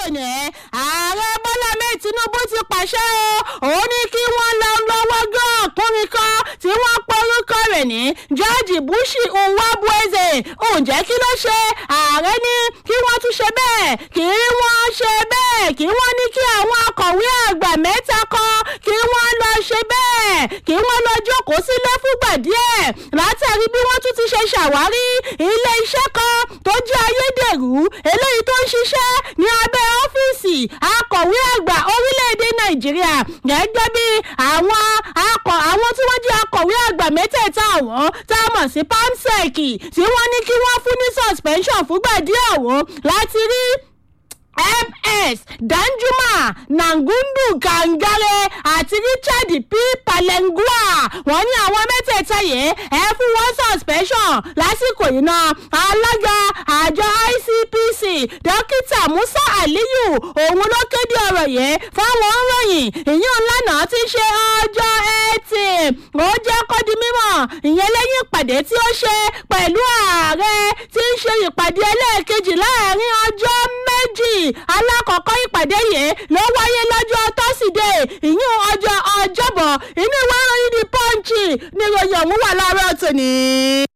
tòní ààrẹ bọ́lá mẹ́ẹ̀ tinubu ti pàṣẹ o òun ní kí wọ́n lọ lọ́wọ́ gán ọkùnrin kan tí wọ́n porúkọ rẹ̀ ní george bushi nwabueze ǹjẹ́ kí ló ṣe ààrẹ ní kí wọ́n tún ṣe bẹ́ẹ̀ kí wọ́n ṣe bẹ́ẹ̀ kí wọ́n ní kí àwọn akọ̀wé àgbà mẹ́ta kan kí wọ́n lọ ṣe bẹ́ẹ̀ kí wọ́n lọ jókòó sílé fúngbà díẹ̀ látàrí bí wọ́n tún ti ṣe ṣàwárí ilé iṣẹ́ kan tó jẹ́ ayédèrú eléyìí tó ń ṣiṣẹ́ ní abẹ́ ọ́fíìsì akọ̀wé àgbà orílẹ̀-èdè nàìjíríà gẹ́gẹ́ bí àwọn akọ̀ àwọn tí wọ́n jẹ́ akọ̀wé àgbà mẹ́tẹ̀ẹ̀ta àwọn tá a mọ̀ sí pamsec tí wọ́n ní kí wọ́n fún ní suspension fúngbà díẹ̀ ọ̀hún láti rí ms danjuma nangundu kangare àti richard p palengua wọ́n ní àwọn mẹ́tẹ̀ẹ̀ta yìí ẹ fún wọn suspension lásìkò yìí náà alága àjọ icpc dókítà musa aliyu òun ló kéde ọ̀rọ̀ yìí fáwọn òǹròyìn ìyún lánàá ti ṣe ọjọ́ ẹtì ó jẹ́ kó di mímọ̀ ìyẹn lẹ́yìn ìpàdé tí ó ṣe pẹ̀lú ààrẹ tí ń ṣe ìpàdé ẹlẹ́ẹ̀kejì láàrin ọjọ́ méjì alákọ̀ọ́kọ́ ìpàdé yìí ló wáyé lọ́jọ́ tọ́sídẹ̀ẹ́ ìyún ọjọ́ ọjọ́bọ̀ inú ìwé ìròyìn the punch ni ìròyìn ọ̀hún wà láàárọ̀ tòní.